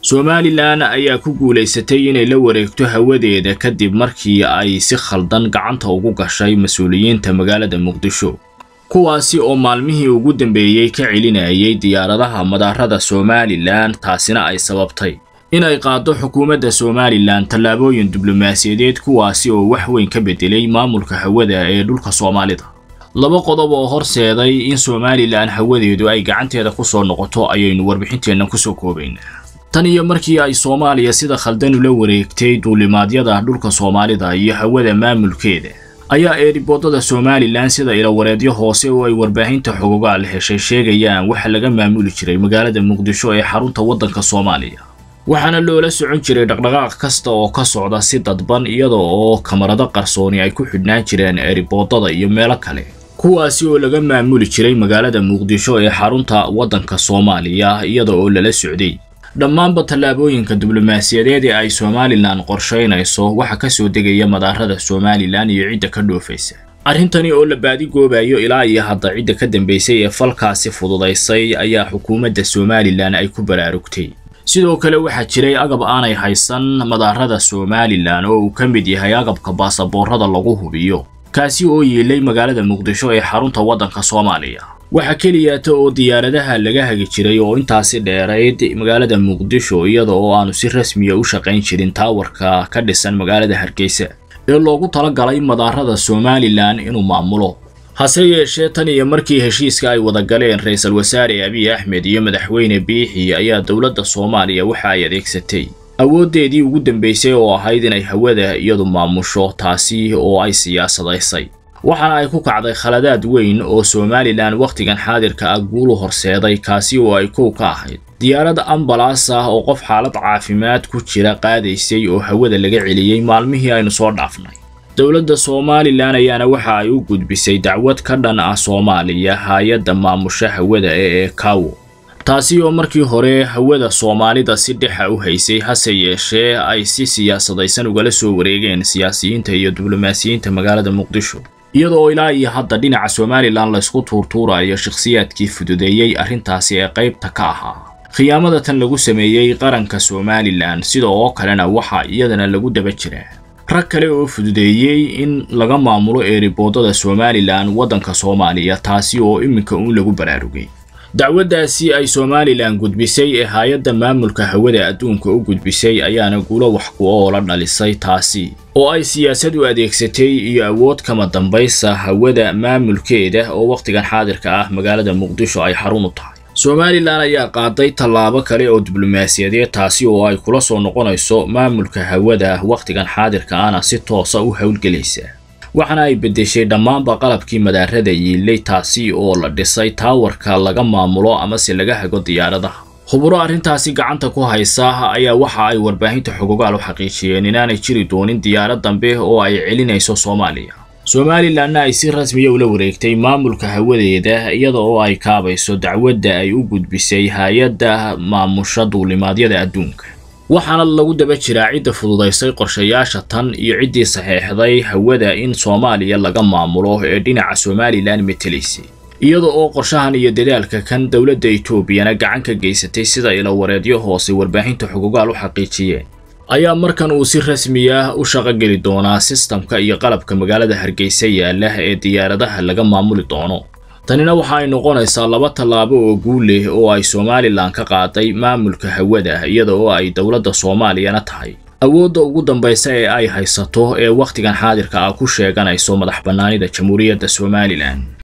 somalilan ayaa ku guulaysatay inay la wareegto hawadeeda kadib markii ay si khaldan gacanta ugu gashay mas-uuliyiinta magaalada muqdisho kuwaasi oo maalmihii ugu dambeeyey ka celinayay diyaaradaha madaarada somalilan taasina ay sababtay inay qaaddo xukuumadda somalilan tallaabooyin diblomaasiyadeed kuwaasi oo wax weyn ka bedelay maamulka hawada ee dhulka soomaalida laba qodob oo horseeday in somalilan hawadeedu ay gacanteeda ku soo noqoto ayaynu warbixinteenna kusoo koobaynaa tan iyo markii ay soomaaliya sida khaldan ula wareegtay duulimaadyada dhulka soomaalida iyo hawada maamulkeeda ayaa eeriboodada somalilan sida ilawareedyo hoose oo ay warbaahinta xogogaal heshay sheegayaan waxa laga maamuli jiray magaalada muqdisho ee xarunta waddanka soomaaliya waxaana loola socon jiray dhaqdhaqaaq kasta oo ka socda si dadban iyada oo kamarado qarsooni ay ku xidhnaan jireen eeriboodada iyo meelo kale kuwaasi oo laga maamuli jiray magaalada muqdisho ee xarunta waddanka soomaaliya iyada oo lala socday dhammaanba tallaabooyinka diblomaasiyadeed ee ay somalilan qorshaynayso waxa ka soo degaya madaarada somalilan iyo cidda ka dhoofaysa arrintani oo la baadigoobayo ilaa iyo hadda cidda ka dambaysay ee falkaasi fududaysay ayaa xukuumadda somalilan ay ku baraarugtay sidoo kale waxaa jiray agab aanay haysan madaarada somalilan oo uu ka mid yahay agabka baasaboorada lagu hubiyo kaasi oo yiilay magaalada muqdisho ee xarunta waddanka soomaaliya waxaa keliyaata oo diyaaradaha laga hagi jiray oo intaasi dheerayd magaalada muqdisho iyada oo aanu si rasmiya u shaqayn jirin taawarka ka dhisan magaalada hargeysa ee loogu talagalay madaarada somalilan inuu maamulo hase yeeshee tan iyo markii heshiiska ay wada galeen ra-iisul wasaare abiy axmed iyo madaxweyne biixi ayaa dowladda soomaaliya waxa ay adeegsatay awooddeedii ugu dambaysay oo ahayd inay hawada iyadu maamusho taasi oo ay siyaasadaysay waxaana ay ku kacday khaladaad weyn oo somalilan wakhtigan xaadirka ah guulu horseeday kaasi oo ay kow ka ahayd diyaarad ambalaas ah oo qof xaalad caafimaad ku jira qaadaysay oo hawada laga celiyey maalmihii aynu soo dhaafnay dowladda somalilan ayaana waxa ay u gudbisay dacwad ka dhan ah soomaaliya hay-adda maamusha hawada ee ekawo taasi oo markii hore hawada soomaalida si dhexa u haysay hase yeeshee ay si siyaasadaysan ugala soo wareegeen siyaasiyiinta iyo diblomaasiyiinta magaalada muqdisho iyadoo ilaa iyo hadda dhinaca somalilan laysku tuurtuurayo shakhsiyaadkii fududeeyey arrintaasi ee qaybta ka ahaa khiyaamada tan lagu sameeyey qaranka somalilan sida oo kalena waxaa iyadana lagu daba jiraa rag kale oo fududeeyey in laga maamulo eeriboodada somalilan waddanka soomaaliya taasi oo iminka uun lagu baraarugay dacwaddaasi ay somalilan gudbisay ee hay-adda maamulka hawada adduunka u gudbisay ayaana guulo wax ku oola dhalisay taasi oo ay siyaasad u adeegsatay iyo awood kama dambaysa hawada maamulkeeda oo wakhtigan xaadirka ah magaalada muqdisho ay xarun u tahay somalilan ayaa qaaday tallaabo kale oo diblomaasiyadeed taasi oo ay kula soo noqonayso maamulka hawada wakhtigan xaadirka ahna si toosa u howlgelaysa waxaana ay beddeshay dhammaanba qalabkii madaarada yiilay taasi oo la dhisay taawarka laga maamulo amase laga hago diyaaradaha khuburo arrintaasi gacanta ku haysa ayaa waxa ay warbaahinta xogogaal u xaqiijiyeen inaanay jiri doonin diyaarad dambe oo ay celinayso soomaaliya somalilanna ay si rasmiya ula wareegtay maamulka hawadeeda iyada oo ay kaabayso dacwadda ay u gudbisay hay-adda maamusha duulimaadyada adduunka waxaana lagu daba jiraa cidda fududaysay qorshayaasha tan iyo ciddii saxeexday hawada in soomaaliya laga maamulo ee dhinaca somalilan metelaysay iyada oo qorshahan iyo dadaalka kan dowladda etoobiyana gacan ka geysatay sida ilawareedyo hoose warbaahinta xogogaal u xaqiijiyeen ayaa markan uu si rasmi ah u shaqogeli doonaa sistamka iyo qalabka magaalada hargeysa yaala ee diyaaradaha laga maamuli doono tanina waxa ay noqonaysaa laba tallaabo oo guul leh oo ay somalilan ka qaaday maamulka hawada iyada oo ay dowladda soomaaliyana tahay awoodda ugu dambaysa ee ay haysato ee wakhtigan xaadirka ah ku sheeganayso madax bannaanida jamhuuriyadda somalilan